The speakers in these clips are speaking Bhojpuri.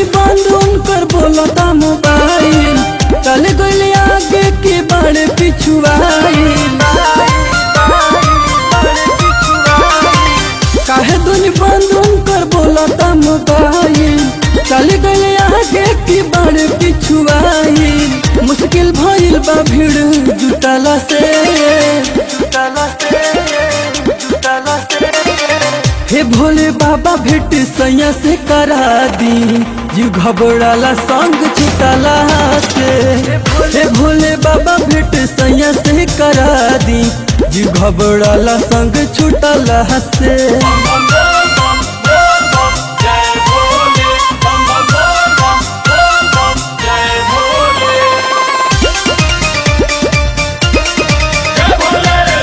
दुनी बंद उनकर बोलता मोबाइल चल गइल आगे के बड़े पिछुआइल काहे दुनी बंद उनकर बोलता मोबाइल चल गइल आगे के बड़े पिछुआइल मुश्किल भइल बा भीड़ जुटला से जुटला से जुटला से हे भोले बाबा भेट सैया से करा दी जीव घबराला संग छुटला से हे भोले बाबा भेट सैया से करा दी जीव घबराला संग छुटला से जय भोले बम बम बम बम बम जय भोले जय भोले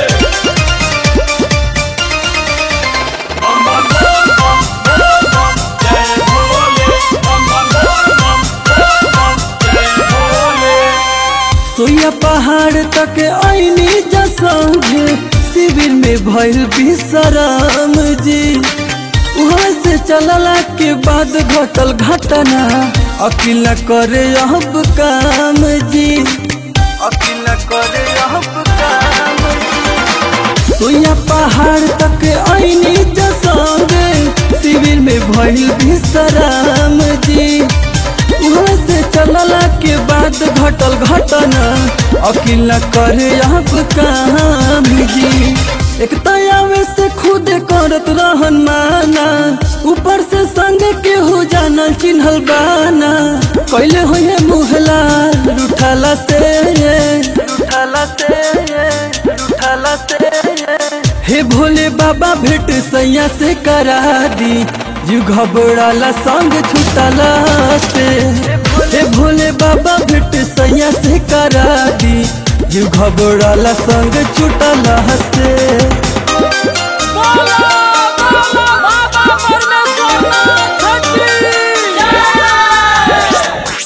बम बम बम बम बम जय भोले बम बम बम बम जय भोले सोया पहाड़ तक आईनी जसंगे शिविर में भइल विश्राम जी वहाँ से चलला के बाद घटल घटना अकिल न करे अब काम जी अकिल न करे अब काम जी सोया पहाड़ तक आईनी जसंगे शिविर में भइल विश्राम जी वहाँ से चलला के बाद घटल घटना अकिल न करे अब काम जी एक तयावे से खुद करत रहन माना ऊपर से संग के हो जाना चिन्हल बाना कैले होए मुहला लुठाला से लुठाला से लुठाला से हे भोले बाबा भेट सैया से करा दी जीव घबराला संग छुटला से हे भोले बाबा भेट सैया से करा दी जीव घबराला संग छुटला से बोलो बोलो बाबा परमेश्वरनाथ की जय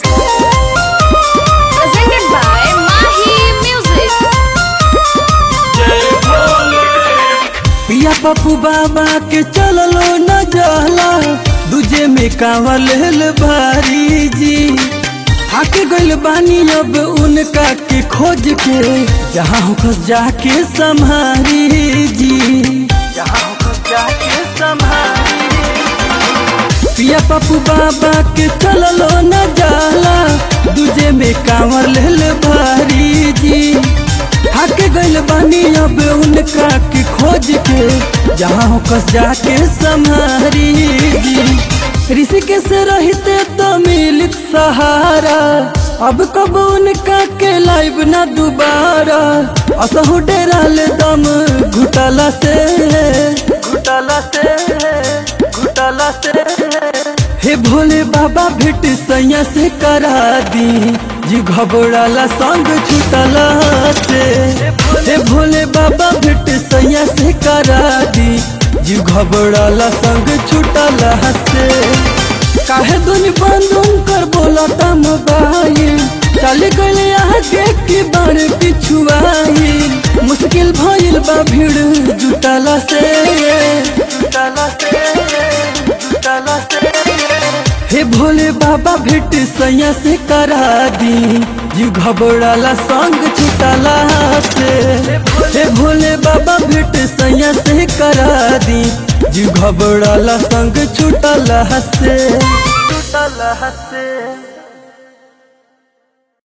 presented by Mahi Music. जय भोले पिया पप्पू बाबा के चललो न जाला दूजे में कांवर लेल भारी जी आके गइल बानी अब उनका के खोज के जहाँ होकर जाके संभारी जी जहाँ होकर जाके संभारी पिया पप्पू बाबा के चललो न जाला दूजे में कांवर लेल भारी जी हाके गइल बानी अब उनका की खोज के जहाँ हो कस जाके संहारी जी ऋषिके से रहते तो मिलित सहारा अब कब उनका के लाइव ना दोबारा असहु डेराल दम घुटला से घुटला से घुटला से हे भोले बाबा भेट सैया से करा दी जी घबराला संग छुटला से हे भोले बाबा भेट सैया से करा दी जी घबराला संग छुटला से काहे दुनी बंद कर बोलता मोबाइल चल गइल आगे के बार पिछुआइल मुश्किल भइल बा भीड़ जुटला से जुटला से जुटला से हे भोले बाबा भेट सैया से करा दी जीव घबराला संग छुटला से हे भोले बाबा भेट सैया से करा दी जीव घबराला संग छुटला से छुटला से